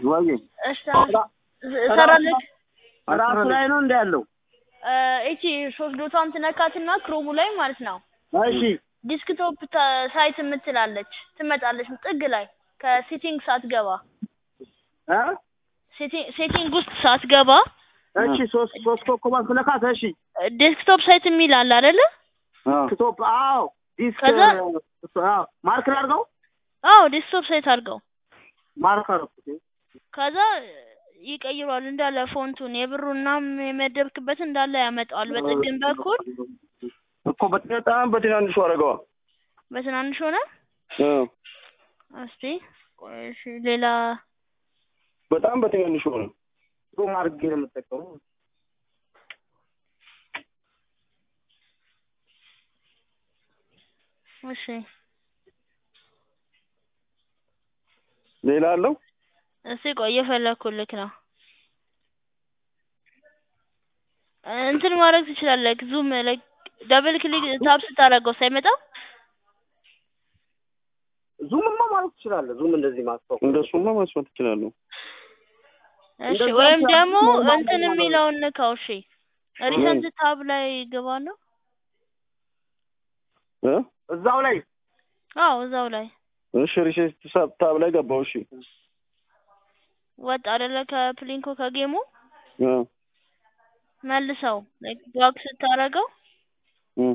ወይ እሺ ሰራልክ ራሱ ላይ ነው እንደ ያለው እቺ ሶስት ዶቷን ትነካትና ክሮሙ ላይ ማለት ነው እሺ ዲስክቶፕ ተ- ሳይት የምትላለች ትመጣለች ጥግ ላይ ከሴቲንግ ሳትገባ እ ሴቲ- ሴቲንግ ውስጥ ሳትገባ እሺ ሶስት ሶስት ኮኮባት ስለካት እሺ ዴስክቶፕ ሳይት የሚል አለ አይደለ? ስቶፕ አዎ ዲስክ ከዛ- አዎ ማርክ አድርገው አዎ ዴስክቶፕ ሳይት አድርገው ማርክ አድርገው ከዛ ይቀይሯል እንዳለ ፎንቱን የብሩና የመደብክበት እንዳለ ያመጣዋል። በጥግን በኩል እኮ በጣም በትናንሹ አደረገዋ። በትናንሽ ሆነ። እ እስቲ ቆይ እሺ፣ ሌላ በጣም በትናንሹ ሆነ። ዞም አድርጌ ነው የምጠቀመው እሺ፣ ሌላ አለው እስቲ ቆይ እየፈለኩልክ ነው። እንትን ማድረግ ትችላለህ። ዙም ላይ ደብል ክሊክ ታብ ስታደርገው ሳይመጣ ዙምማ ማለት ትችላለህ ዙም እንደዚህ ማስታወቅ እንደሱማ ማስፋት ትችላለሁ። እሺ፣ እንደዛ ወይም ሲያደርግ ደግሞ ኖርማል እንትን ነው ማለት ነው። የሚለውን ንካው። እሺ፣ ሪሰንት ታብ ላይ ገባ ነው። እ እዛው ላይ አዎ፣ እዛው ላይ እሺ ሪሴት ታብ ላይ ገባው። እሺ ወጥ አይደለ ከፕሊንኮ ከጌሙ እ መልሰው ባክ ስታደርገው እ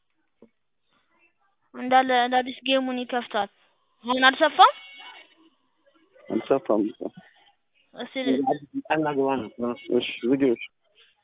እንዳለ እንደ አዲስ ጌሙን ይከፍታል። አሁን አልሰፋም። አልሰፋም። እስቲ ጠና ግባ ነው እሺ ዝጊዎች